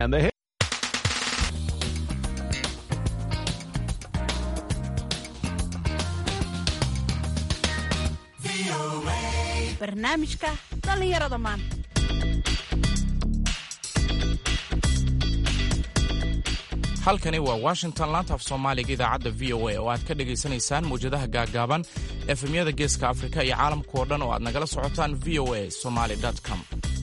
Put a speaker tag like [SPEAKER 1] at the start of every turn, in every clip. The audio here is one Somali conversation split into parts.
[SPEAKER 1] And the
[SPEAKER 2] barnaamijka dhallinyarada maanta
[SPEAKER 3] halkani waa washington laanta af soomaaliga idaacadda v o a oo aad ka dhegaysanaysaan mawjadaha gaaggaaban efemyada geeska afrika iyo caalamka oo dhan oo aad nagala socotaan v o a somaly com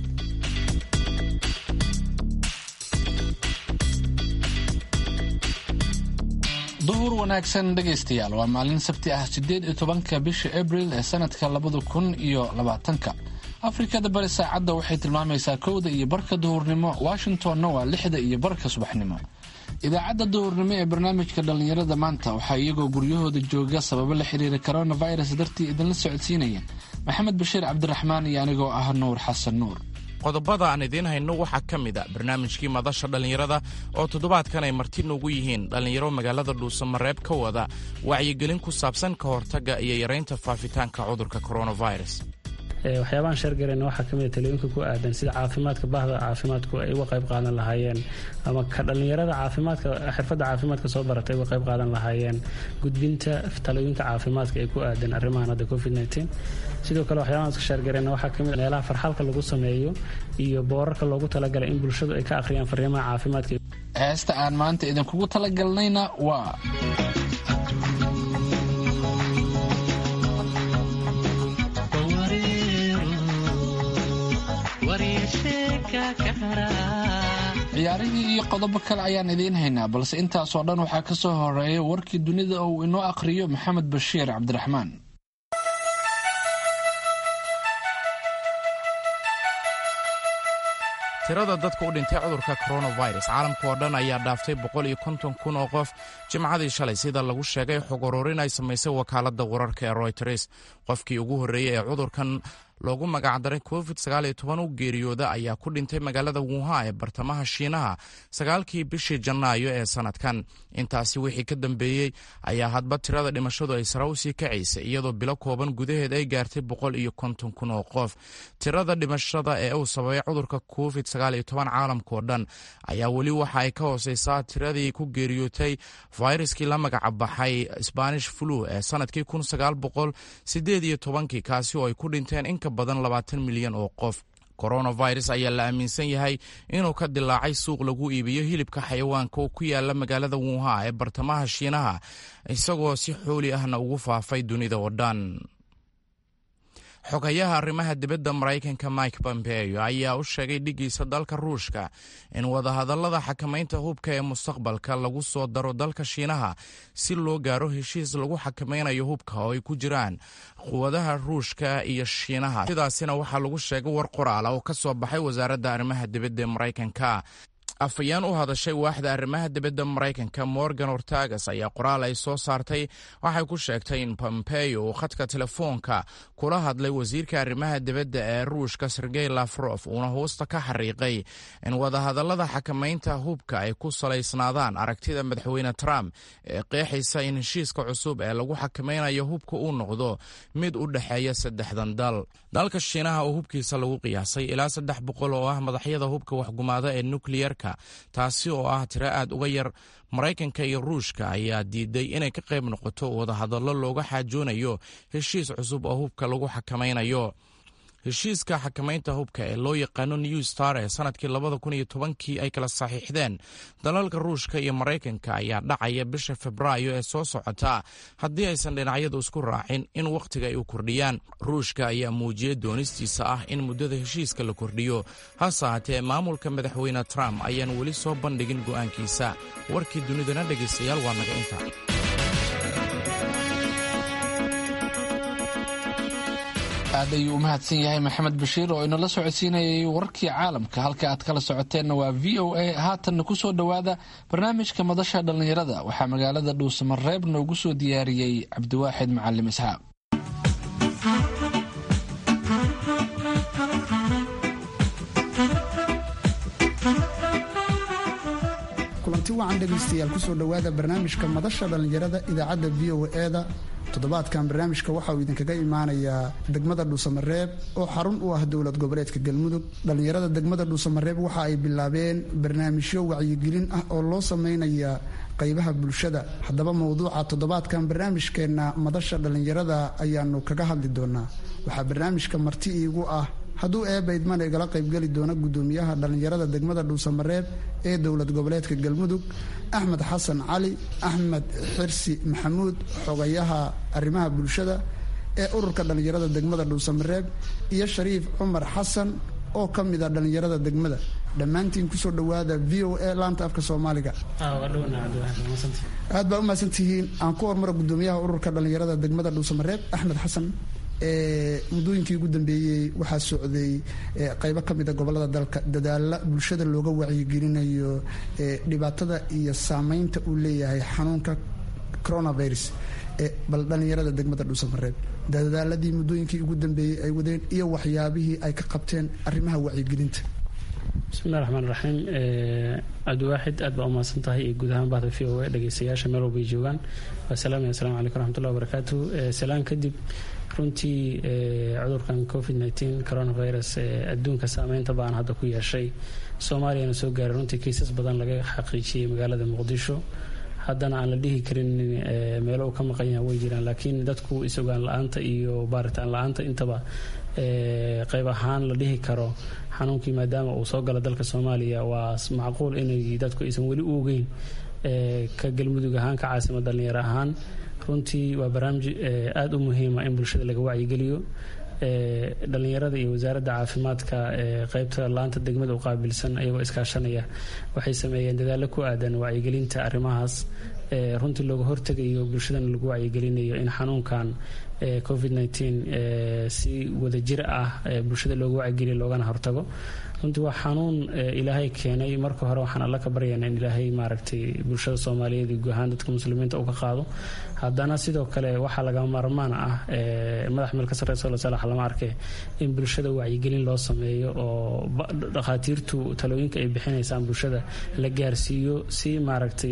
[SPEAKER 4] duhur wanaagsan dhegaystayaal waa maalin sabti ah siddeed iyo tobanka bisha abril ee sanadka labada kun iyo labaatanka afrikada bari saacadda waxay tilmaamaysaa kowda iyo barka duhurnimo washingtonna waa lixda iyo barka subaxnimo idaacadda duhurnimo ee barnaamijka dhallinyarada maanta waxaa iyagoo guryahooda jooga sababo la xiriira coronavirus dartii idinla socodsiinaya maxamed bashiir cabdiraxmaan iyo anigoo ah nuur xasan nuur
[SPEAKER 3] qodobada aan idiin hayno waxaa ka mid a barnaamijkii madasha dhallinyarada oo toddobaadkan ay marti noogu yihiin dhallinyaro magaalada dhuusamareeb ka wada wacyigelin ku saabsan ka hortagga iyo yaraynta faafitaanka cudurka coronavirus
[SPEAKER 5] waxyaabahan sheergarayna waxaa ka mida talooyinka ku aadan sida caafimaadka bahda caafimaadku ay uga qayb qaadan lahaayeen ama ka dhallinyarada caafimaadka xirfadda caafimaadka soo baratay uga qayb qaadan lahaayeen gudbinta talooyinka caafimaadka ee ku aadan arrimahan hadda covid sidoo kale waxyaabahan iska sheergarayna waxaa kamid meelaha farxalka lagu sameeyo iyo boorarka loogu talagalay in bulshadu ay ka akhriyaan fariimaha caafimaadka
[SPEAKER 4] heesta aan maanta idinkugu talagalnayna waa ciyaarihii iyo qodobo kale ayaan idiin haynaa balse intaasoo dhan waxaa ka soo horeeya warkii dunida oo uu inoo akhriyo maxamed bashiir cabdiraxmaan
[SPEAKER 3] tirada dadka u dhintay cudurka coronavirus caalamka oo dhan ayaa dhaaftay boqol iyo konton kun oo qof jimcadii shalay sida lagu sheegay xog ururin ay samaysay wakaaladda wararka ee royters qofkii ugu horreeyey ee cudurkan loogu magacdaray covid u geeriyooda ayaa ku dhintay magaalada wuhan ee bartamaha shiinaha sagaalkii bishii janaayo ee sanadkan intaasi wixii ka dambeeyey ayaa hadba tirada dhimashadu ay sare usii kacaysay iyadoo bilo kooban gudaheed ay gaartay boqol iyo konton kun oo qof tirada dhimashada ee uu sababay cudurka covid caalamka oo dhan ayaa weli waxa ay ka hooseysaa tiradii ku geeriyootay fayraskii la magaca baxay spanish flu ee sanadkii kaasi oo ay ku dhinteen in badan labaatan milyan oo qof coronavirus ayaa la aaminsan yahay inuu ka dilaacay suuq lagu iibiyo hilibka xayawaanka oo ku yaala magaalada wuuha ee bartamaha shiinaha isagoo si xooli ahna ugu faafay dunida oo dhan xogayaha arrimaha dibadda maraykanka mike pompeo ayaa u sheegay dhigiisa dalka ruushka in wadahadallada xakamaynta hubka ee mustaqbalka lagu soo daro dalka shiinaha si loo gaaro heshiis lagu xakamaynayo hubka oo ay ku jiraan quwadaha ruushka iyo shiinaha sidaasina waxaa lagu sheegay war qoraala oo ka soo baxay wasaaradda arrimaha dibadda ee maraykanka afayeen u hadashay waaxda arrimaha dibadda maraykanka morgan ortagas ayaa qoraal ay soo saartay waxay ku sheegtay in pompeo uu khadka telefoonka kula hadlay wasiirka arrimaha dibadda ee ruushka sergey lafrof uuna hoosta ka xariiqay in wadahadallada xakamaynta hubka ay ku salaysnaadaan aragtida madaxweyne trump ee qeexaysa in heshiiska cusub ee lagu xakamaynayo hubka uu noqdo mid u dhexeeya saddexdan dal dalka shiinaha oo hubkiisa lagu qiyaasay ilaa saddex boqol oo ah madaxyada hubka waxgumaada ee nukliyerka taasi oo ah tiro aad uga yar maraykanka iyo ruushka ayaa diiday inay ka qayb noqoto wadahadallo looga xaajoonayo heshiis cusub oo hubka lagu xakamaynayo heshiiska xakamaynta hubka ee loo yaqaano new star ee sanadkii labada kun iyo tobankii ay kala saxiixdeen dalalka ruushka iyo maraykanka ayaa dhacaya bisha febraayo ee soo socota haddii aysan dhinacyadu isku raacin in wakhtiga ay u kordhiyaan ruushka ayaa muujiyey doonistiisa ah in muddada heshiiska la kordhiyo hase haatee maamulka madaxweyne trump ayaan weli soo bandhigin go'aankiisa warkii dunidana dhegaystayaal waa naga inta
[SPEAKER 4] aad ayuu u mahadsan yahay maxamed bashiir oo inala socodsiinayay warkii caalamka halka aad kala socoteenna waa v o a haatanna ku soo dhowaada barnaamijka madasha dhallinyarada waxaa magaalada dhuusamareeb noogu soo diyaariyey cabdiwaaxid macalim isxaaq
[SPEAKER 1] kulanti wacan dhegaystayaal kusoo dhowaada barnaamijka madasha dhallinyarada idaacadda v o e-da toddobaadkan barnaamijka waxa uu idinkaga imaanayaa degmada dhuusamareeb oo xarun u ah dowlad goboleedka galmudug dhallinyarada degmada dhuusamareeb waxa ay bilaabeen barnaamijyo wacyigelin ah oo loo sameynaya qaybaha bulshada haddaba mowduuca toddobaadkan barnaamijkeenna madasha dhallinyarada ayaanu kaga hadli doonaa waxaa barnaamijka marti iigu ah hadduu eebaydman igala qaybgeli doona gudoomiyaha dhallinyarada degmada dhuusamareeb ee dowlad goboleedka galmudug axmed xasan cali axmed xirsi maxamuud xogayaha arrimaha bulshada ee ururka dhallinyarada degmada dhuusamareeb iyo shariif cumar xasan oo ka mid a dhallinyarada degmada dhammaantiin kusoo dhowaada v o a laanta afka soomaaliga aad baa umahadsantihiin aan ku hormaro gudoomiyaha ururka dhallinyarada degmada dhuusamareeb axmed xasan muddooyinkii ugu dambeeyey waxaa socday qaybo ka mid a gobolada dalka dadaala bulshada looga wacyigelinayo dhibaatada iyo saameynta uu leeyahay xanuunka coronavirus bal dhallinyarada degmada dhuusamareeb dadaaladii muddooyinkii ugu dambeeyey ay wadeen iyo waxyaabihii ay ka qabteen arrimaha wacyigelinta
[SPEAKER 5] bismillahi raxmaan raxiim cabdiwaaxid aad baa umahadsan tahay iyo guud ahaan bahda v o e dhegeystayaasha meel walbay joogaan waa salaamaya asalamu calaykum raxmatullahi wabarakaatu salaan kadib runtii cudurkan covid nteen coronavirus adduunka saameynta baan hadda ku yeeshay soomaaliyana soo gaaray runtii kiisas badan laga xaqiijiyey magaalada muqdisho haddana aan la dhihi karin meelo uu ka maqan yaha way jiraan laakiin dadku is-ogaan la-aanta iyo baaritaan la-aanta intaba qayb ahaan la dhihi karo xanuunkii maadaama uu soo gala dalka soomaaliya waa macquul inay dadku aysan weli u ogeyn ka galmudug ahaan ka caasimad dhallinyaro ahaan runtii waa barnaamij aada u muhiima in bulshada laga wacyigeliyo dhalinyarada iyo wasaaradda caafimaadka qeybta laanta degmada u qaabilsan ayagoo iskaashanaya waxay sameeyeen dadaalo ku aadan wacyigelinta arrimahaas runtii looga hortegayo bulshadana lagu wacyigelinayo in xanuunkan covid nteen si wadajir ah bulshada looga wacyigeliyo loogana hortago runtii waa xanuun ilaahay keenay marka hore waxaan alla ka baryana in ilaahay maaragtay bulshada soomaaliyeed iyo guahaan dadka muslimiinta uu ka qaado haddana sidoo kale waxaa lagama maarmaan ah madax meel ka sarreyso lasalax lama arke in bulshada wacyigelin loo sameeyo oo dhakhaatiirtu talooyinka ay bixinaysaan bulshada la gaarsiiyo si maaragtay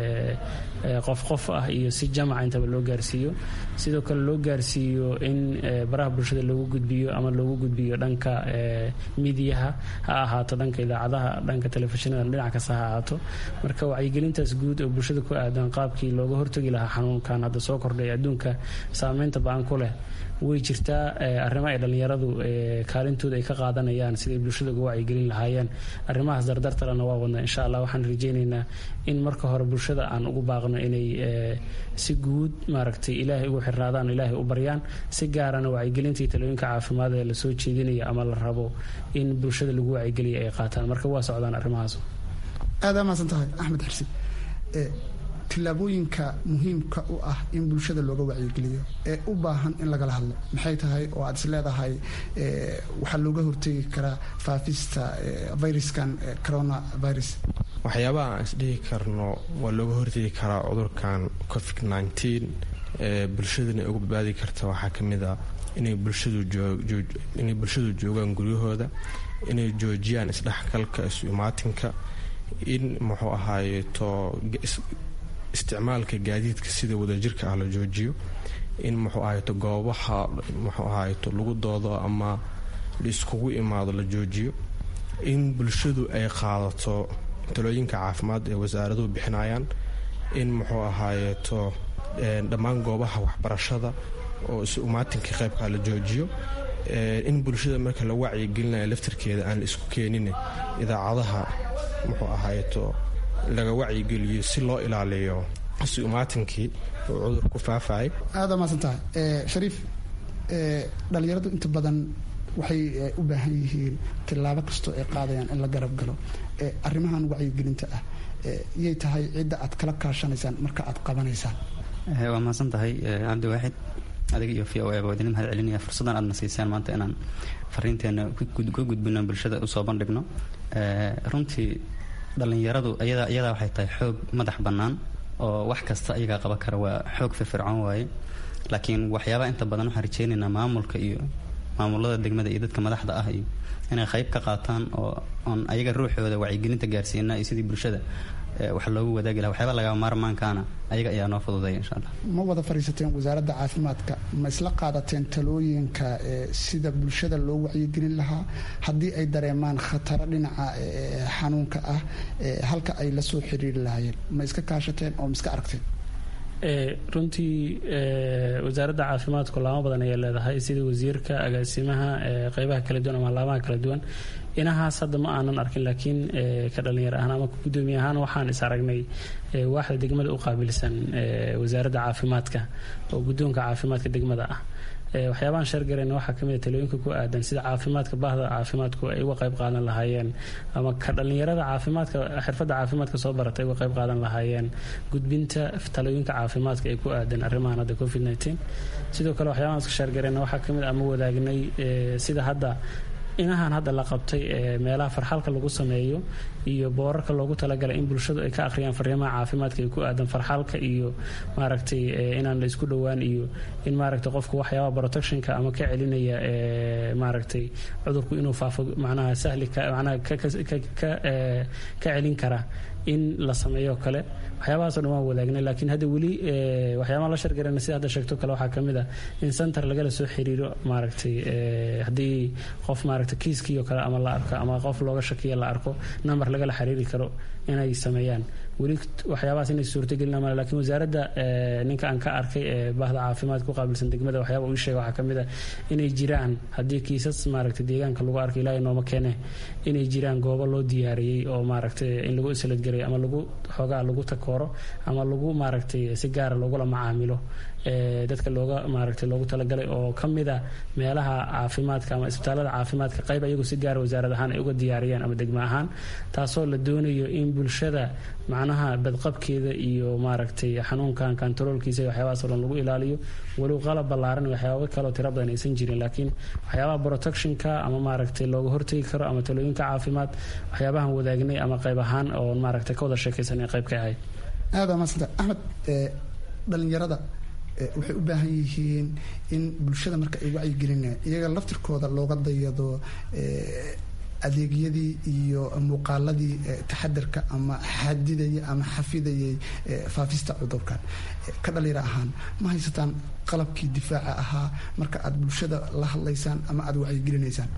[SPEAKER 5] qof qof ah iyo si jamaca intaba loo gaarsiiyo sidoo kale loo gaarsiiyo in baraha bulshada loogu gudbiyo ama loogu gudbiyo dhanka midiyaha ha ahaato dhanka idaacadaha dhanka telefishinada dhinac kasta ha ahaato marka wacyigelintaas guud oo bulshada ku aadan qaabkii looga hortagi lahaa xanuunkan hadda soo kordhay adduunka saameynta ba-an ku leh way jirtaa arrimo ay dhallinyaradu kaalintooda ay ka qaadanayaan siday bulshada uga wacyigelin lahaayeen arrimahaas dardartalena waa wadnaa insha allah waxaan rajeynaynaa in marka hore bulshada aan ugu baaqno inay si guud maaragtay ilaahay ugu xirnaadaan ilaahay u baryaan si gaarana wacyigelinta iyo talooyinka caafimaad ee lasoo jeedinaya ama la rabo in bulshada lagu wacyigeliya ay qaataan marka waa socdaan arrimahaas
[SPEAKER 1] aada maasan tahay axmed xirsi tillaabooyinka muhiimka u ah in bulshada looga wacyigeliyo ee u baahan in lagala hadlo maxay tahay oo aad is leedahay waxaa looga hortegi karaa faafista viruskan coronavirus
[SPEAKER 2] waxyaabaha aan isdhihi karno waa looga hortegi karaa cudurkan covid nteen ee bulshadana uga badbaadi karta waxaa ka mid a inay bulshaduinay bulshadu joogaan guryahooda inay joojiyaan isdhexgalka isu imaatinka in muxuu ahaayeto isticmaalka gaadiidka sida wadajirka ah la joojiyo in muxuu ahayto goobaha muxuu ahayto lagu doodo ama la iskugu imaado la joojiyo in bulshadu ay qaadato talooyinka caafimaad ee wasaaraduhu bixinayaan in muxuu ahaayeto dhammaan goobaha waxbarashada oo is umaatinka qaybkaa la joojiyo in bulshada marka la wacyigelinayo laftarkeeda aan la isku keenin idaacadaha muxuu ahayto laga wacyigeliyo si loo ilaaliyo si umaatinkii uu cudur ku faafayay
[SPEAKER 1] aada maasan tahay shariif dhalinyaradu inta badan waxay u baahan yihiin tillaabo kastoo ay qaadayaan in la garab galo arrimahan wacyigelinta ah yay tahay cidda aad kala kaashanaysaan marka aad qabanaysaan
[SPEAKER 6] waa mahadsan tahay cabdiwaaxid adiga iyo v o a baa idin mahad celinaya fursaddan aadna siisaan maanta inaan fariinteena ka gudbino bulshada usoo bandhigno runtii dhallinyaradu iyadaa waxay tahay xoog madax bannaan oo wax kasta ayagaa qaban kara waa xoog firfircoon waaye laakiin waxyaabaha inta badan waxaan rajeynaynaa maamulka iyo maamulada degmada iyo dadka madaxda ah iyo inay qayb ka qaataan oo oon ayaga ruuxooda wacyigelinta gaarsiina iyo sidii bulshada wax loogu wadaagi laha waxyaaba lagama maarmaankaana ayaga ayaa noo fududeeya insha allah
[SPEAKER 1] ma wada fadhiisateen wasaaradda caafimaadka ma isla qaadateen talooyinka sida bulshada loo wacyigelin lahaa haddii ay dareemaan khataro dhinaca xanuunka ah halka ay la soo xiriiri lahaayeen ma iska kaashateen oo ma iska aragteen
[SPEAKER 5] runtii wasaaradda caafimaadku laamo badan ayay leedahay sida wasiirka agaasimaha qeybaha kala duwan ama laamaha kala duwan inahaas hadda ma aanan arkin laakiin ka dhalinyar ahaan ama gudoomiye ahaan waxaan is aragnay waaxda degmada u qaabilsan wasaaradda caafimaadka oo guddoonka caafimaadka degmada ah waxyaabahan sheergarayna waxaa kamid a talooyinka ku aadan sida caafimaadka bahda caafimaadku ay uga qayb qaadan lahaayeen ama ka dhalinyarada caafimaadka xirfadda caafimaadka soo baratay uga qayb qaadan lahaayeen gudbinta talooyinka caafimaadka ay ku aadan arrimahan hadda covid nteen sidoo kale waxyaabahan iska sheergarayna waxaa kamid ama wadaagnay sida hadda inahan hadda la qabtay ee meelaha farxalka lagu sameeyo iyo boorarka loogu talagalay in bulshadu ay ka akhriyaan fariimaha caafimaadka ay ku aadan farxalka iyo maaragtay inaan la isku dhowaan iyo in maaragtay qofku waxyaaba protectionka ama ka celinaya maaragtay cudurku inuu faafo macnaha sahli macnaha ka celin kara in la sameeyo kale waxyaabahaasoo dhan waan wadaagnay laakiin hadda weli waxyaabaha la shargarana sida hadda sheegto kale waxaa kamid ah in center lagala soo xiriiro maaragtay haddii qof maaragtay kiiskiio kale ama la arko ama qof looga shakiya la arko number lagala xiriiri karo inay sameeyaan weli waxyaabahaas inay suurtagelina male lakiin wasaaradda ninka aan ka arkay ee bahda caafimaad ku qaabilsan degmada waxyaaba uu sheega waxaa kamid ah inay jiraan haddii kiisas maaragtay deegaanka lagu arkay ilaahay nooma keene inay jiraan goobo loo diyaariyey oo maaragtay in lagu isladgelay ama lagu xoogaa lagu takooro ama lagu maaragtay si gaara loogula macaamilo dadka looga maaragtay loogu talagalay oo kamida meelaha caafimaadka ama isbitaalada caafimaadka qayb ayagu si gaara wasaarad ahaan ay uga diyaariyaan ama degmo ahaan taasoo la doonayo in bulshada macnaha badqabkeeda iyo maaragtay xanuunkan kantaroolkiisa waxyaabahaas oo dhan lagu ilaaliyo walow qalab ballaaran waxyaaba kaloo tira badan aysan jirin laakiin waxyaabaha protectionka ama maaragtay looga hortegi karo ama talooyinka caafimaad waxyaabahan wadaagnay ama qayb ahaan oo maaragtay ka wada sheekaysan qayb ka ahayd
[SPEAKER 1] aada maasanta axmed dhalinyarada waxay u baahan yihiin in bulshada marka ay wacyigelinayaan iyaga laftirkooda looga dayado adeegyadii iyo muuqaaladii taxadarka ama xadidayay ama xafidayay faafista cudurkan ka dhalinyaro ahaan ma haysataan qalabkii difaaca ahaa marka aad bulshada la hadlaysaan ama aada wacyigelinaysaan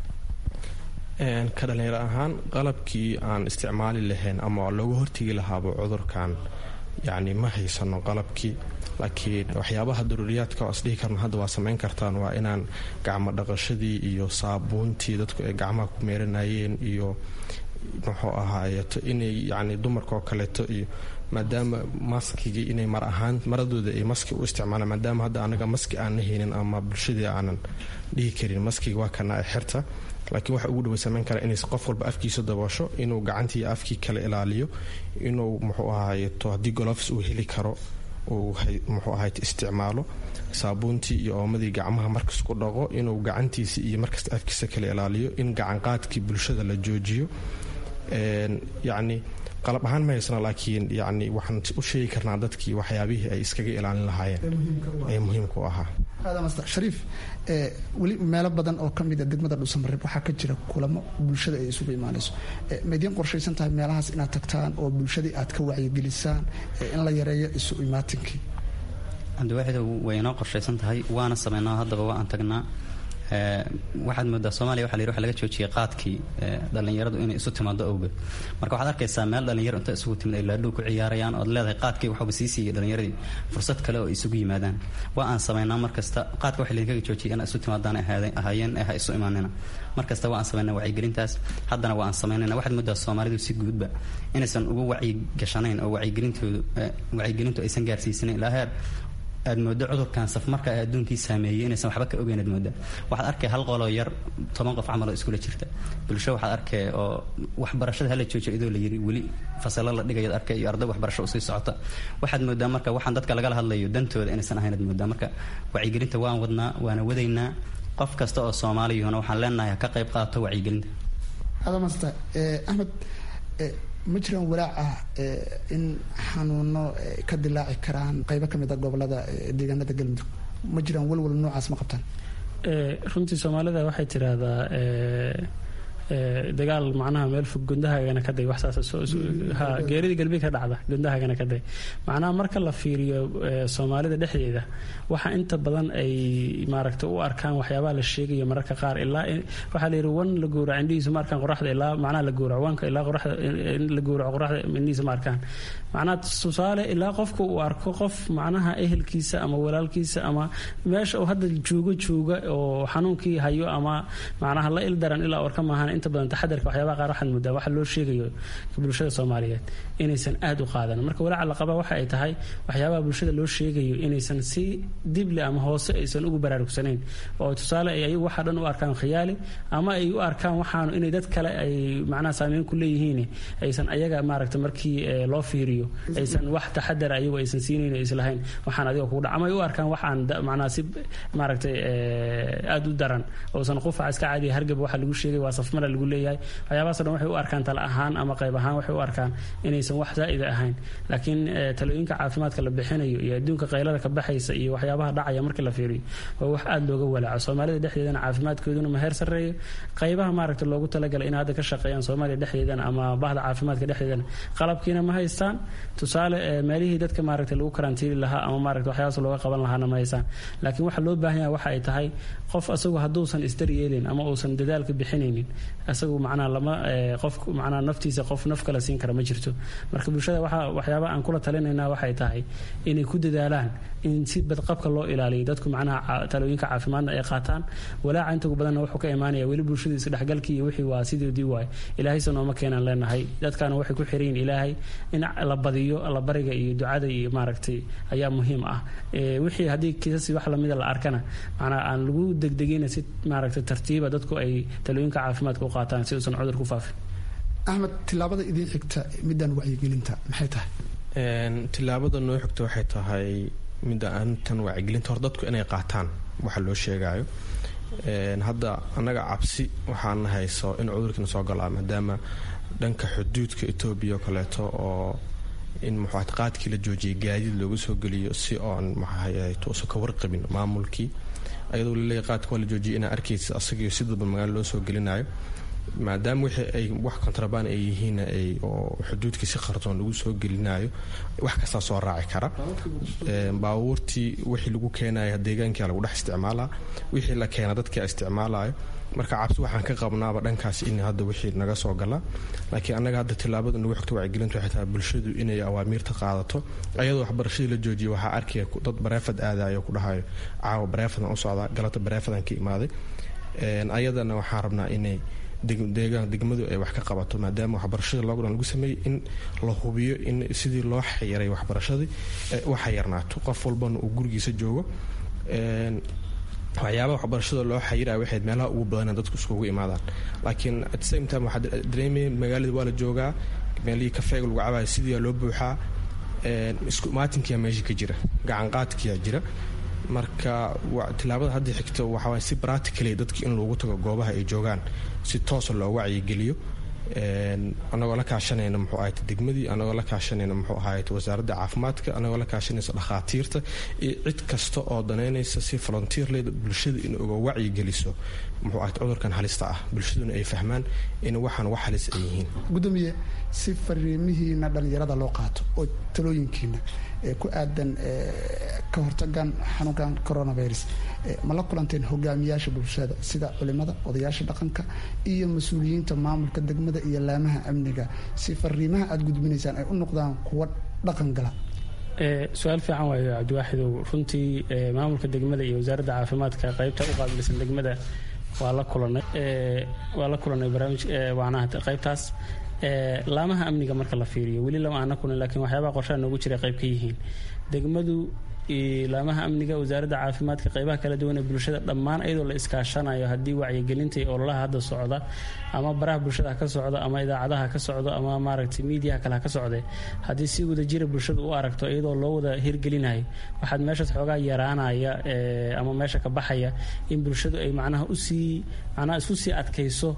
[SPEAKER 2] ka dhalinyaro ahaan qalabkii aan isticmaali lahayn ama looga hortegi lahaaba cudurkan yacni ma haysano qalabkii laakiin waxyaabaha daruuriyaadka oo isdhihi karno hadda waa samayn kartaan waa inaan gacmo dhaqashadii iyo saabuuntii dadku ay gacmaha ku meeranayeen iyo muxuu ahaayeeto inay yacni dumarka oo kaleeto iyo maadaama maskigii inay mar ahaan maradooda ay maski u isticmaalaan maadaama hadda anaga maski aanna haynin ama bulshadii aanan dhihi karin maskiga waa kana xirta laakiin waxa ugu dhawa samayn kara inay qof walba afkiisa daboosho inuu gacantii afkii kala ilaaliyo inuu muxuu ahaayeeto haddii golofs uu heli karo uu muxuu ahayd isticmaalo saabuuntii iyo oomadii gacmaha markas ku dhaqo inuu gacantiisa iyo markasta afkiisa kala ilaaliyo in gacanqaadkii bulshada la joojiyo yacni qalab ahaan ma haysna laakiin yacni waxaan u sheegi karnaa dadkii waxyaabihii ay iskaga ilaalin lahaayeen ee muhiimka u ahaa
[SPEAKER 1] aadamaster shariif weli meelo badan oo ka mida degmada dhuusamareeb waxaa ka jira kulamo bulshada ay isugu imaanayso ma idiin qorshaysan tahay meelahaas inaad tagtaan oo bulshadii aad ka wacyigelisaan in la yareeyo isu imaatinkii
[SPEAKER 6] cabdiwaaxid way inoo qorshaysan tahay waana sameynaa haddaba waa aan tagnaa waxaad moodaa soomaliya waxa la yidhi waxa laga joojiyay qaadkii dhallinyaradu inay isu timaado awgeed marka waxaad arkaysaa meel dhallinyaro inta isugu timid ay laadhow ku ciyaarayaan ood leedahay qaadkii waxuba sii siiyay dhallinyaradii fursad kale oo isugu yimaadaan waa aan samaynaa markasta qaadka waxa laydinkaga joojiyay inaa isu timaadaan ahaayeen ee ha isu imaanina markasta waa aan samaynaa wacyigelintaas haddana waa aan samaynayna waxaad moodaa soomaalidu si guudba inaysan ugu wacyigashanayn oo wacyigelintoodu wacyigelintu aysan gaarsiisanayn ilaa heer aad moodo cudurkan safmarka ee adduunkii saameeyey inaysan waxba ka ogeyn aad mooda waxaad arkay hal qoloo yar toban qof camal oo iskula jirta bulsho waxaad arkay oo waxbarashada hala joojiyo idoo la yiri weli fasalo la dhigayaad arkay iyo arday waxbarasho usii socota waxaad moodaa marka waxaan dadka lagala hadlayo dantooda inaysan ahayn aad moodaa marka wacyigelinta waan wadnaa waana wadaynaa qof kasta oo soomaaliyuhuna waxaan leenahay ha ka qayb qaato wacyigelinta
[SPEAKER 1] adamasta axmed ma jiraan walaac ah in xanuuno ka dilaaci karaan qaybo ka mid a gobolada deegaanada galmudug ma jiraan walwal noocaas ma qabtaan
[SPEAKER 5] runtii soomaalida waxay tiraahdaa dagaal macnaha meel fog gundahagana kaday waxsaasgeerida galbi ka dhacda gundahagana kaday macnaha marka la fiiriyo soomaalida dhexdeeda waxa inta badan ay maaragta u arkaan waxyaabaha la sheegayo mararka qaar ilaa waxaa la yidhi wan la gowraco indhihiisu ma arkaan qoraxda ilaa macnaha la gowraco wanka ilaa qoraxda la gowraco qoraxda indhihiisa ma arkaan macnaha tusaale ilaa qofka uu arko qof macnaha ehelkiisa ama walaalkiisa ama meesha uu hadda joogo jooga oo xanuunkii hayo ama macnaha la ildaran ilaa orka maahan inta badan taxadarka waxyaabaha qaar waxaad moodaa waxa loo sheegayo bulshada soomaaliyeed inaysan aad u qaadan marka walaaca la qaba waxa ay tahay waxyaabaha bulshada loo sheegayo inaysan si dible ama hoose aysan ugu baraarugsanayn oo tusaale ay ayagu waxa dhan u arkaan khiyaali ama ay u arkaan waxaanu inay dad kale ay macnaha saameyn ku leeyihiin aysan ayaga maaragta markii loo fiiriyo aysan wax taxadar ayagu aysan siinayn oo islahayn waxaan adiga kugu dhac ama ay u arkaan waxaan macnaha si maaragtay aad u daran oosan qufaca iska caadiya hargab waxa lagu sheegay waa safmara lagu leeyahay waxyaabahaasoo dhan waxay u arkaan tala ahaan ama qayb ahaan waxay u arkaan inaysan wax zaa'ida ahayn laakiin talooyinka caafimaadka la bixinayo iyo adduunka qaylada ka baxaysa iyo waxyaabaha dhacaya markii la fiiriyo waa wax aad looga walaaco soomaalida dhexdeedana caafimaadkooduna ma heer sarreeyo qaybaha maaragta loogu talagalay in hadda ka shaqeeyaan soomaaliya dhexdeedana ama bahda caafimaadka dhexdeedana qalabkiina ma haystaan tusaale meelihii dadka maaragta lagu karantiili lahaa ama maaragta waxyaabaas looga qaban lahaana ma haystaan laakiin waxa loo baahan yahay waxa ay tahay qof asagu hadduusan isdaryeelin ama uusan dadaalka bixinaynin asagu macnaha lama qof macnaha naftiisa qof naf kale siin kara ma jirto marka bulshada waxa waxyaabaha aan kula talinaynaa waxay tahay inay ku dadaalaan in si badqabka loo ilaaliyo dadku macnaha talooyinka caafimaadna ay qaataan walaaca inta ugu badanna wuxuu ka imaanaya weli bulshada isdhexgalkii iyo wixii waa sidoodii waay ilaahaysa nooma keenaan leenahay dadkaana waxay ku xiran yihin ilaahay in la badiyo allabariga iyo ducada iyo maaragtay ayaa muhiim ah wixii haddii kiisasi wax lamida la arkana macnaha aan lagu degdegina si maaragtay tartiiba dadku ay talooyinka caafimaadka u qaataan si uusan cudur ku faafin
[SPEAKER 1] axmed tilaabada idiin xigta midaan wacyigelinta maxay tahay
[SPEAKER 2] tilaabada noo xigta waxay tahay midda aantan wacyigelinta hor dadku inay qaataan waxa loo sheegayo hadda annaga cabsi waxaana hayso in cudurkiina soo galaa maadaama dhanka xuduudka etoobiya oo kaleeto oo in muxuu qaadkii la joojiyay gaadiid loogu soo geliyo si oon maxaaytuusan ka warqabin maamulkii ayadoo laleeyahy qaadka waa la joojiyay inaa arkaysa asagiyo si dadba magaalo loo soo gelinayo maadaama wixii ay wax kontrabaan ay yihiin oo xuduudkii si qardoon lagu soo gelinayo wax kastaa soo raaci kara baabuurtii wixii lagu keenaya deegaankia lagu dhex isticmaalaa wixii la keena dadkia isticmaalayo marka cabsi waxaan ka qabnaaba dhankaas in hadda wixii naga soo galaa laakiin annaga hadda tilaabada nagu xigto wacyigelintu waxay tahay bulshadu inay awaamiirta qaadato ayadoo waxbarashadii la joojiyay waxaa arkaya dad bareefad aadayo ku dhahayo caawa bareefadan u socdaa galata bareefadan ka imaaday ayadana waxaan rabnaa inay deegaan degmadu ay wax ka qabato maadaama waxbarashada lockdown lagu sameeyey in la hubiyo in sidii loo xayiray waxbarashadii u xayarnaato qof walbana uu gurigiisa joogo waxyaabaha waxbarashada loo xayiraya waxayd meelaha ugu badana dadku iskugu imaadaan laakiin at same time waxaa dareemaya magaalada waa la joogaa meelihii kafeega lagu cabaaya sidii loo buuxaa isku maatinkiyaa meesha ka jira gacanqaadkiyaa jira marka tilaabada hadda xigta waxawaay si practically dadki in loogu tago goobaha ay joogaan si toosa loo wacyigeliyo anagoo la kaashanayna muxuu ahayd degmadii anagoo la kaashanayna muxuu ahayd wasaaradda caafimaadka anagoo la kaashanaysa dhakhaatiirta iyo cid kasta oo danaynaysa si volunteerleed bulshada in uga wacyigeliso muxuu ahayd cudurkan halista ah bulshaduna ay fahmaan in waxaan wax halis ay yihiin
[SPEAKER 1] gudoomiye si fariimihiina dhallinyarada loo qaato oo talooyinkiina ee ku aadan ka hortagan xanuunkan coronavirus ma la kulanteen hogaamiyaasha bulshada sida culimada odayaasha dhaqanka iyo mas-uuliyiinta maamulka degmada iyo laamaha amniga si fariimaha aada gudbinaysaan ay u noqdaan kuwa dhaqan gala
[SPEAKER 5] su-aal fiican waayo cabdiwaaxidow runtii maamulka degmada iyo wasaaradda caafimaadka qaybta u qaabilsan degmada waa la kulanay waa la kulanay barnaamij waanaha qaybtaas laamaha amniga marka la fiiriyo weli lama aana kulan laakiin waxyaabaha qorshaha noogu jira qayb ka yihiin degmadu laamaha amniga wasaaradda caafimaadka qaybaha kala duwan ee bulshada dhammaan iyadoo la iskaashanayo haddii wacyigelinta iyo ololaha hadda socda ama baraha bulshada ha ka socdo ama idaacadaha ka socdo ama maaragtay miidiyaha kale ha ka socde haddii si wadajira bulshada u aragto iyadoo loo wada hirgelinayo waxaad meeshaas xoogaa yaraanaya ama meesha ka baxaya in bulshadu ay macnaha usii macnaha isku sii adkayso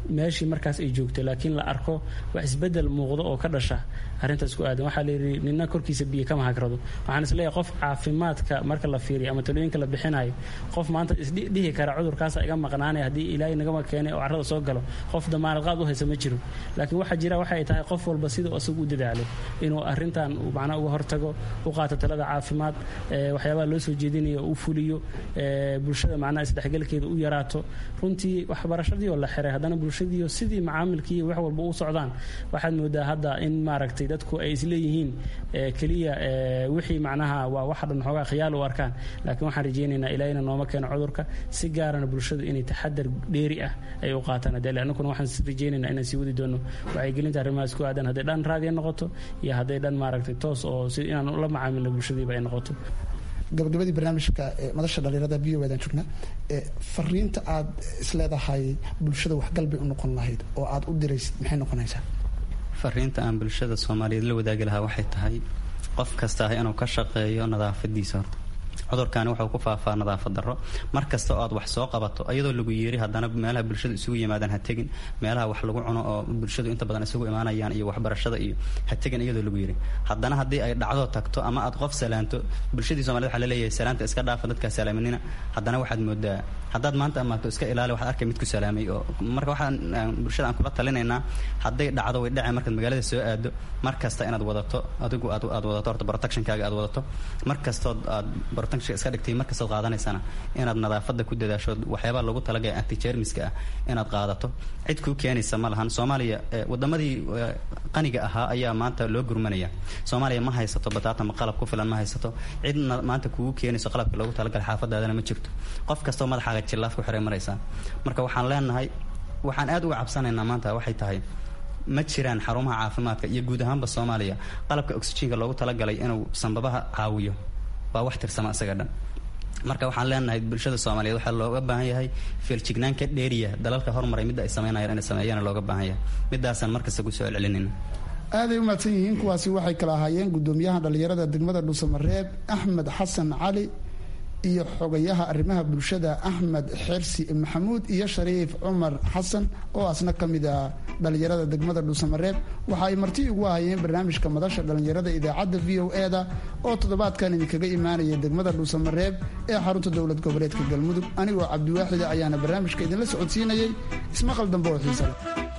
[SPEAKER 5] meeshii markaas ay joogto laakiin la arko wax isbedel muuqdo oo ka dhasha arrintaas ku aadan waxaa layidhi nina korkiisa biyo kama hagrado waxaan isleeyahay qof caafimaadka marka la fiiriyo ama talooyinka la bixinayo qof maanta isdhihi kara cudurkaasa iga maqnaanaya haddii ilaahay nagama keenay oo carrada soo galo qof damaanad qaad u haysa ma jiro laakiin waxaa jira waxay tahay qof walba siduu asagu u dadaalo inuu arrintan macnaha uga hortago u qaato talada caafimaad waxyaabaha loo soo jeedinayo u fuliyo bulshada macnaha isdhexgalkeeda u yaraato runtii waxbarashadii oo la xiray haddana bulshadiiyo sidii macaamilkii wax walba u socdaan waxaad moodaa hadda in maaragtay dadku ay isleeyihiin keliya wixii macnaha waa wax dhan xoogaa khiyaal u arkaan laakiin waxaan rajaynaynaa ilaahina nooma keeno cudurka si gaarana bulshadu inay taxadar dheeri ah ay u qaataan adele annaguna waxaan rajaynaynaa inaan sii wadi doono wacyigelinta arrimahaas ku aadan hadday dhan raadiya noqoto iyo hadday dhan maaragtay toos oo si inaan la macaamilno bulshadiiba ay noqoto
[SPEAKER 1] gabagabadii barnaamijka madasha dhalinyarada v o dan joognaa fariinta aad isleedahay bulshada waxgalbay u noqon lahayd oo aad u diraysid maxay noqonaysaa
[SPEAKER 6] fariinta aan bulshada soomaaliyeed la wadaagi lahaa waxay tahay qof kasta ah inuu ka shaqeeyo nadaafadiisa horta cudurkaani wuxuu ku faafaa nadaafad darro mar kasta oo aad wax soo qabato iyadoo lagu yeeri haddana meelaha bulshadu isugu yimaadaan ha tegin meelaha wax lagu cuno oo bulshadu inta badan isugu imaanayaan iyo waxbarashada iyo ha tegin iyadoo lagu yeeri haddana haddii ay dhacdo tagto ama aad qof salaanto bulshadii somaliyed waxa laleeyahay salaanta iska dhaafa dadkaa salaaminina haddana waxaad moodaa haddaad maanta amaato iska ilaali waxaad arkay mid ku salaamay oo marka waxaan bulshada aan kula talinaynaa hadday dhacdo way dhacay markaad magaalada soo aado mar kasta inaad wadato adigu aad aad wadato horta protectionkaaga aad wadato mar kastood aad protection iska dhigtay mar kastood qaadanaysana inaad nadaafada ku dadaasho waxyaabaha lagu talagaya antijermiska ah inaad qaadato cid kuu keenaysa ma lahan soomaaliya wadamadii qaniga ahaa ayaa maanta loo gurmanaya soomaaliya ma haysato bataatama qalab ku filan ma haysato cid maanta kugu keenayso qalabka loogu talagalay xaafadaadana ma jirto qof kastoo madaxaaga jillaaf ku xiray maraysaa marka waxaan leenahay waxaan aad uga cabsanaynaa maanta waxay tahay ma jiraan xarumaha caafimaadka iyo guud ahaanba soomaaliya qalabka oxyjiinka loogu talagalay inuu sanbabaha caawiyo waa wax tirsama isaga dhan marka waxaan leenahay bulshada soomaaliyeed waxaa looga baahan yahay feeljignaan ka dheeriya dalalka hormaray midda ay sameynayaan inay sameeyana looga baahan yahay midaasaan markasta ku soo celcelinayna
[SPEAKER 1] aaday u mahadsan yihiin kuwaasi waxay kala ahaayeen gudoomiyaha dhallinyarada degmada dhuusamareeb axmed xasan cali iyo xogayaha arrimaha bulshada axmed xersi maxamuud iyo shariif cumar xasan oo asna ka mid ah dhallinyarada degmada dhuusamareeb waxa ay marti ugu ahayeen barnaamijka madasha dhallinyarada idaacadda v o e da oo toddobaadkan idinkaga imaanaya degmada dhuusamareeb ee xarunta dowlad goboleedka galmudug anigoo cabdiwaaxida ayaana barnaamijka idinla socodsiinayay ismaqal dambe oo xiisale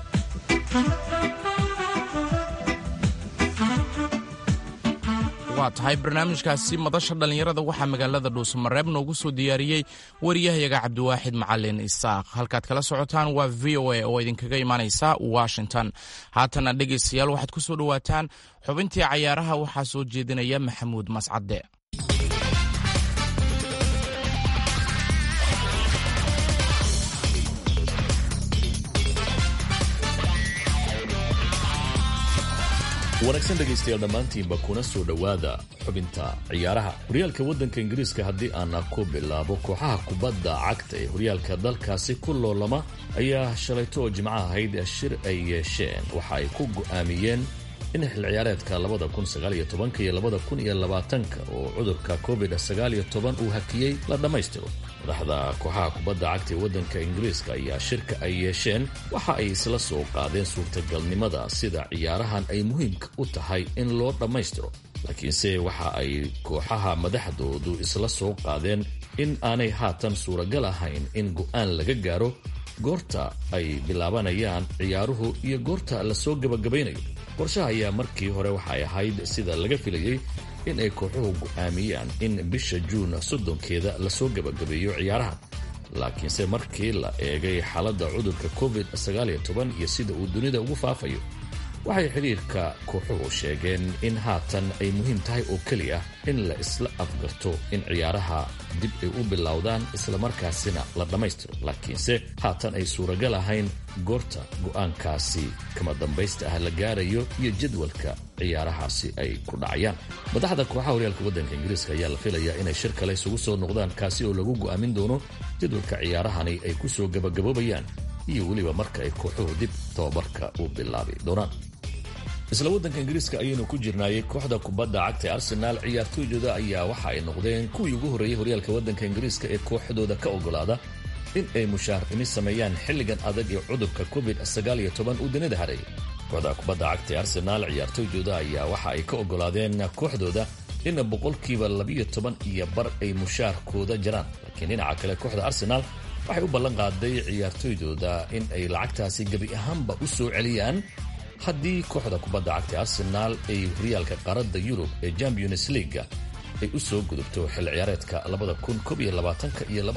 [SPEAKER 3] waa tahay barnaamijkaasi madasha dhallinyarada waxaa magaalada dhuusamareeb noogu soo diyaariyey wariyahayaga cabdiwaaxid macalin isaaq halkaad kala socotaan waa v o a oo idinkaga imaanaysa washington haatana dhegaystayaal waxaad ku soo dhowaataan xubintii cayaaraha waxaa soo jeedinaya maxamuud mascadde
[SPEAKER 7] wanaagsan dhegaystayaal dhammaantiinba kuna soo dhowaada xubinta ciyaaraha horyaalka waddanka ingiriiska haddii aana ku bilaabo kooxaha kubadda cagta ee horyaalka dalkaasi ku loolama ayaa shalayto oo jimco ahayd shir ay yeesheen waxa ay ku go'aamiyeen in xil ciyaareedka labada kun sagaaliyo tobanka iyo labada kun iyo labaatanka oo cudurka covid sagaaliyo toban uu hakiyey la dhammaystiro madaxda kooxaha kubadda cagta ee waddanka ingiriiska ayaa shirka ay yeesheen waxa ay isla soo qaadeen suurtagalnimada sida ciyaarahan ay muhiimka u tahay in loo dhammaystiro laakiinse waxa ay kooxaha madaxdoodu isla soo qaadeen in aanay haatan suuragal ahayn in go'aan laga gaaro goorta ay bilaabanayaan ciyaaruhu iyo goorta lasoo gabagabaynayo qorshaha ayaa markii hore waxay ahayd sida laga filayey in ay kooxuhu go'aamiyaan in bisha juun soddonkeeda lasoo gabagabeeyo ciyaaraha laakiinse markii la eegay xaaladda cudurka covid iyo sida uu dunida ugu faafayo waxay xidhiirka kooxuhu sheegeen in haatan ay muhiim tahay oo keliya in la isla afgarto in ciyaaraha dib ay u bilowdaan islamarkaasina la dhammaystiro laakiinse haatan ay suuragal ahayn goorta go'aankaasi kama dambaysta ah la gaarayo iyo jadwalka ciyaarahaasi ay ku dhacayaan madaxda kooxaha horyaalka waddanka ingiriiska ayaa la filayaa inay shir kale isugu soo noqdaan kaasi oo lagu go'aamin doono jadwalka ciyaarahani ay ku soo gabagaboobayaan iyo weliba marka ay kooxuhu dib tababarka u bilaabi doonaan isla waddanka ingiriiska ayaynu ku jirnaayey kooxda kubadda cagta ee arsenaal ciyaartooydooda ayaa waxa ay noqdeen kuwii ugu horreeyey horyaalka waddanka ingiriiska ee kooxdooda ka ogolaada in ay mushaar dhimis sameeyaan xilligan adag ee cudurka covid uu dunida hareeyay kooxda kubadda cagta ee arsenaal ciyaartoydooda ayaa waxa ay ka ogolaadeen kooxdooda in boqolkiiba labiyo toban iyo bar ay mushaarkooda jaraan laakiin dhinaca kale kooxda arsenaal waxay u ballan qaaday ciyaartoydooda in ay lacagtaasi gebi ahaanba u soo celiyaan haddii kooxda kubadda cagta arsenaal ay horyaalka qaaradda yurub ee champions leaga ay u soo gudubto xil ciyaareedka iyo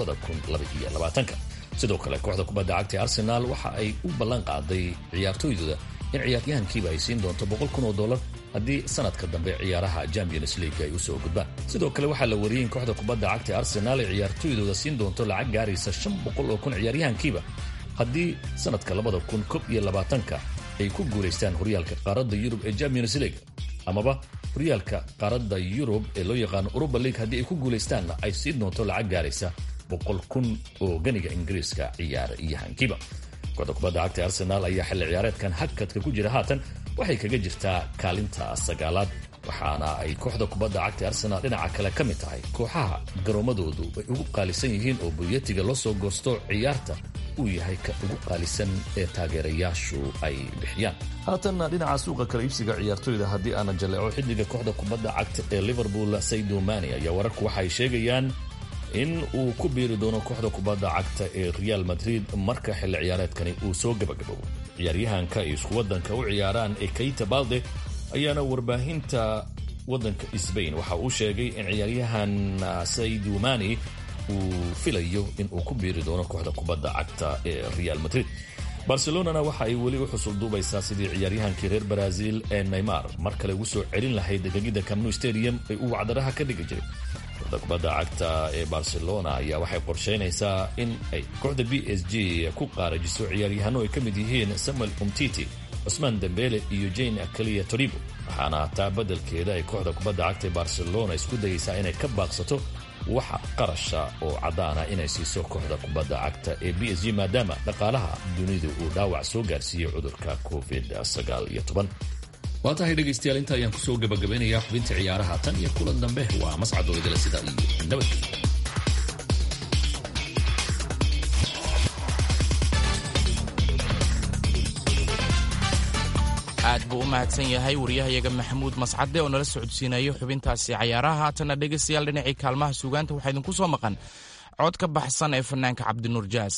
[SPEAKER 7] sidoo kale kooxda kubadda cagta ee arsenaal waxa ay u ballan qaaday ciyaartoydooda in ciyaaryahankiiba ay siin doonto boqol kun oo dollar haddii sanadka dambe ciyaaraha champions league ay usoo gudbaan sidoo kale waxaa la wariyey in kooxda kubadda cagta ee arsenaal ay ciyaartoydooda siin doonto lacag gaaraysa shan boqol oo kun ciyaaryahankiiba haddii sanadka labada kun kob iyo labaatanka ay ku guulaystaan horyaalka qaaradda yurub ee champions league amaba horyaalka qaaradda yurub ee loo yaqaano uruba league haddii ay ku guulaystaanna ay siin doonto lacag gaaraysa boqol kun oo ganiga ingiriiska ciyaaryahankiiba kooxda kubadda cagta arsenaal ayaa xilli ciyaareedkan hakadka ku jira haatan waxay kaga jirtaa kaalinta sagaalaad waxaana ay kooxda kubadda cagta arsenaal dhinaca kale ka mid tahay kooxaha garoomadoodu ay ugu qaalisan yihiin oo bulyatiga loo soo goosto ciyaarta uu yahay ka ugu qaalisan ee taageerayaashu ay bixiyaan haatanna dhinaca suuqa kala iibsiga ciyaartoyda haddii aana jaleeco xiddiga kooxda kubadda cagta ee liverpool saydo mani ayaa wararku waxay sheegayaan in uu ku biiri doono kooxda kubadda cagta ee real madrid marka xilli ciyaareedkani uu soo gabagaboobo ciyaaryahanka ay isku waddanka u ciyaaraan ee kayta balde ayaana warbaahinta waddanka sbain waxa uu sheegay in ciyaaryahan saydu mani uu filayo in uu ku biiri doono kooxda kubadda cagta ee real madrid barcelonana waxa ay weli u xusul duubaysaa sidii ciyaaryahankii reer brazil ee neymar mar kale ugu soo celin lahayd degegida camnu stadium ay uu wacdaraha ka dhigi jiray kooxda kubadda cagta ee barcelona ayaa waxay qorshaynaysaa in ay kooxda b s g ku qaarajiso ciyaaryahano ay ka mid yihiin samuel umtiti cusmaan dembele iyo jane akaliya toribo waxaana taa beddelkeeda ay kooxda kubadda cagta ee barcelona isku dayaysaa inay ka baaqsato waxa qarasha oo caddaana inay siiso kooxda kubadda cagta ee b s g maadaama dhaqaalaha dunidu uu dhaawac soo gaarsiiyey cudurka covid waa tahay dhegaystayaal inta ayaan kusoo gabagabaynayaa xubinta ciyaaraha tan iyo kulan dambe waa mascad oo idila sida iyo nabad
[SPEAKER 3] aad buu u mahadsan yahay waryahayaga maxamuud mascade oo nala socodsiinayo xubintaasi cayaaraha haatanna dhegaystayaal dhinacii kaalmaha suugaanta waxaa idinku soo maqan cod ka baxsan ee fanaanka cabdinuur jaas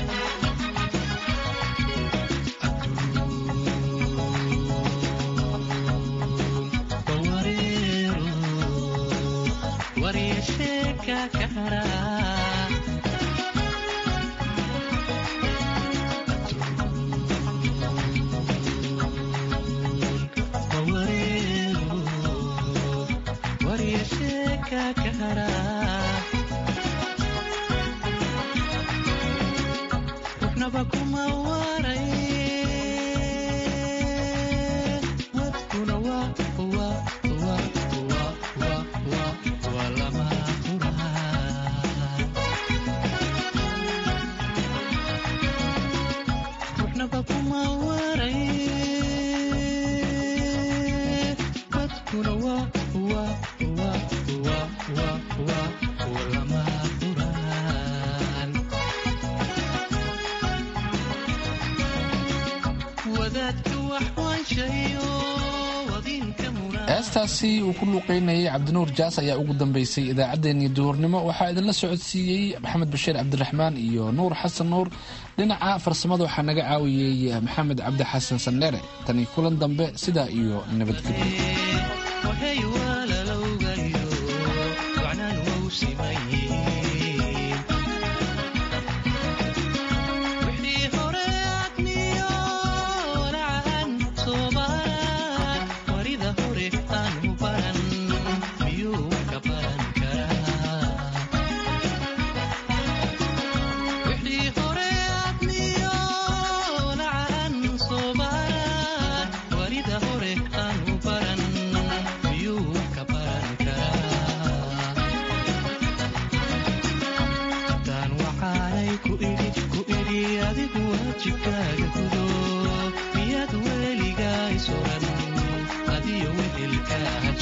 [SPEAKER 4] heestaasi uu ku luuqeynayay cabdinuur jaas ayaa ugu dambeysay idaacaddeenii duhurnimo waxaa idinla socodsiiyey maxamed bashiir cabdiraxmaan iyo nuur xasan nuur dhinaca farsamada waxaa naga caawiyey maxamed cabdi xasan sandheere tani kulan dambe sidaa iyo nabadgelyo
[SPEAKER 8] jikaaga gudo miyaad weligaa isuran adiyo wehelka